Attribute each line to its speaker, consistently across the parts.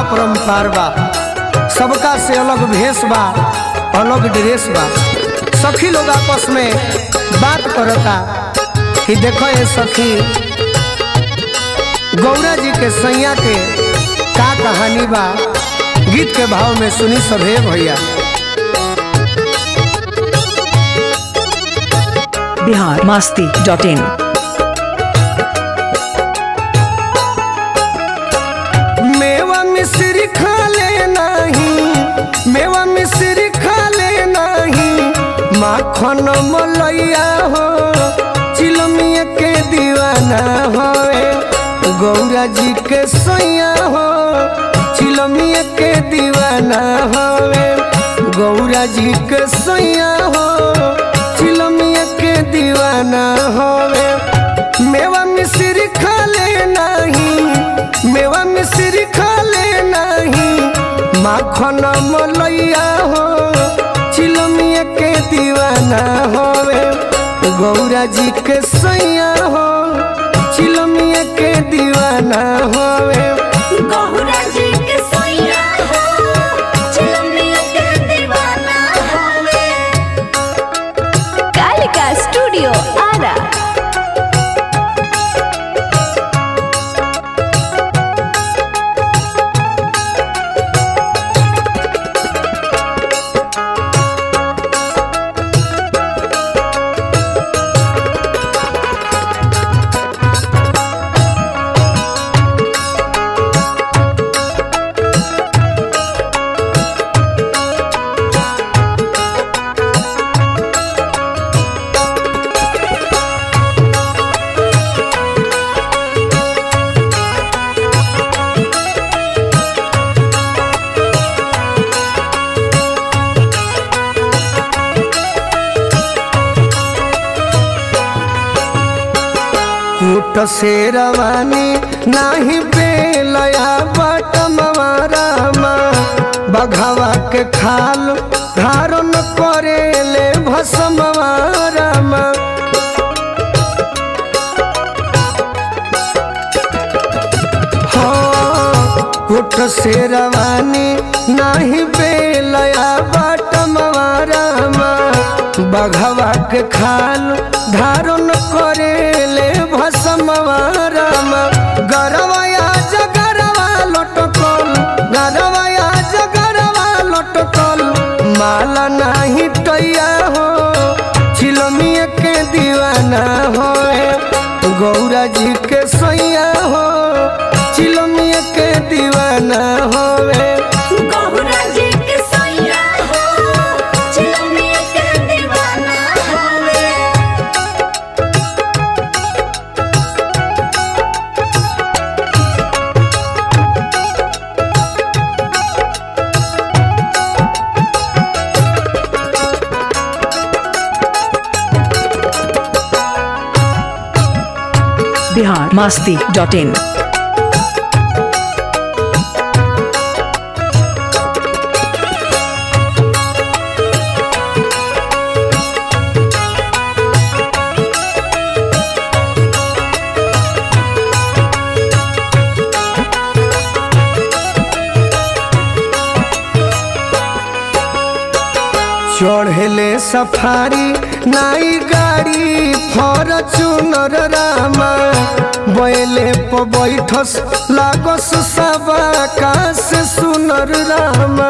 Speaker 1: अपरम्पार बा सबका से अलग भेष बा अलग ड्रेस बा सखी लोग आपस में बात करता कि देखो ये सखी गौरा जी के सैया के का कहानी बा गीत के भाव में सुनी सभे भैया
Speaker 2: बिहार मास्ती डॉट इन
Speaker 1: मेवा मिश्री खा ले नहीं मेवा मिश्री खा ले नहीं माखन मलैया हो चिलमिया के दीवाना होए गौरा जी के सैया हो चिलमिया के दीवाना होए गौरा जी के सैया हो चिलमिया के दीवाना होए मेवा मिश्री खा ले नहीं मेवा मिश्री खा ले नहीं माखन मलैया हो चिलमिया के दीवाना होवे गौरा जी के सैया हो चिलमिया के दीवाना होवे
Speaker 3: गौरा जी के सैया हो चिलमिया के दीवाना होवे कालिका स्टूडियो आरा
Speaker 1: कूट से रवानी नाही बेलया बटमवारामा बघावा के खाल धारण करेले भसमवारामा कुट से रवानी नाही बेलया बटमवारामा बघवा के खाल धारण करेले भसमवारामा गरवाया जगरवा लटकल गरवाया जगरवा लटकल माला नाही टैया हो चिलमिया के दीवाना होए गौरा जी के सैया हो चिलमिया के दीवाना होवे
Speaker 3: गौरा जी के सैया हो चिलमिया के दीवाना होवे
Speaker 2: बिहार मास्ती डॉट इन
Speaker 1: चढ़ले सफारी नाई गाड़ी फॉर्चूनर रामा बैले प बैठस लागस सब आकाश सुनर रामा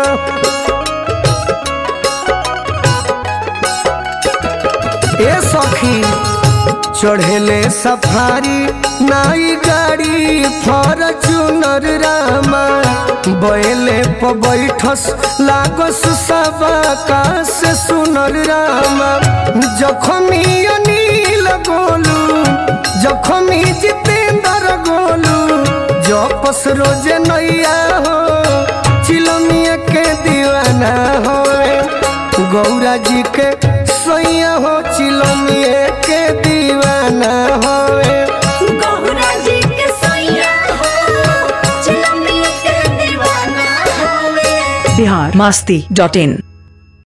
Speaker 1: ए सखी चढ़ले सफारी नाई गाड़ी फॉर्चूनर रामा बैले प बैठस लागस सब आकाश सुनर रामा जखमी अनिल गोलू जखमी जितेंद्र गोलू जपस रोज नैया हो चिलमिया के दीवाना होए गौरा जी के सैया हो चिलमिया के दीवाना होए
Speaker 3: गौरा जी के सैया हो चिलमिया के दीवाना होवे
Speaker 2: बिहार मास्ती डॉट इन